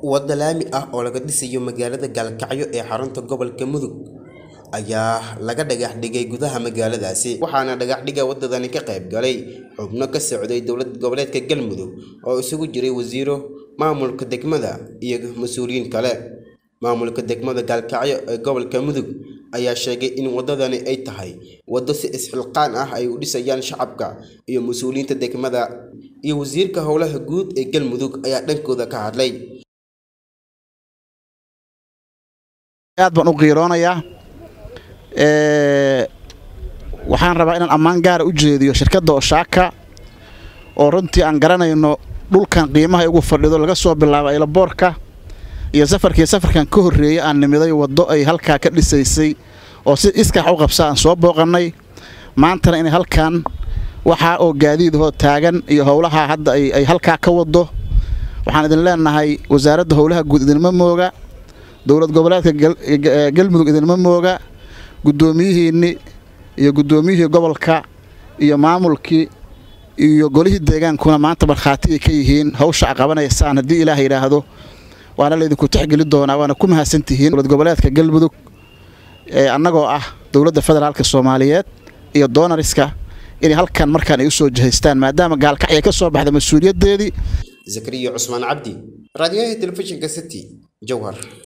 Waddo laami ah oo laga dhisayo magaalada Gaalkacyo ee xarunta gobolka Mudug ayaa laga dhagax dhigay gudaha magaaladaasi waxaana dhagaxdhigga waddadani ka qayb galay xubno ka socday dowlad goboleedka Galmudug oo isugu jiray wasiiro maamulka degmada iyo mas'uuliyiin kale maamulka degmada Gaalkacyo ee gobolka Mudug ayaa sheegay in waddadani ay tahay waddo si isxilqaan ah ay u dhisayaan shacabka iyo mas'uuliyiinta degmada iyo wasiirka howlaha guud ee Galmudug ayaa dhankooda ka hadlay aad baan u qiiroonayaa waxaan rabaa inaan ammaan gaara u jeediyo shirkadda Oshaaka oo runtii aan garanayno dhulkan qiimaha ugu fadhido laga soo bilaabo aylaboorka iyo safarkii safarkan ka horreeyay aan nimiday waddo ay halkaa ka dhisaysay oo si iskax u qabsa aan soo booqannay maantana inay halkan waxaa oo gaadiidahoo taagan iyo howlaha hadda ay halkaa ka waddo waxaan idin leenahay wasaaradda howlaha guud idinma mooga dowlad goboleedka galmudug idinma mooga guddoomiyihiinni iyo guddoomiyihii gobolka iyo maamulkii iyo golihii deegaankuna maanta markhaati ay ka yihiin hawsha a qabanaysaan haddii ilaah yidhaahdo waana laydinku tixgeli doonaa waana ku mahadsantihiin dowlad goboleedka galmudug ee annagoo ah dowladda federaalka soomaaliyeed iyo doonariska inay halkan markaan ay u soo jihaystaan maadaama gaalkacyo ay ka soo baxda mas-uuliyaddeedii zakariya cusmaan cabdi raadiyaha telefishinka city jowhar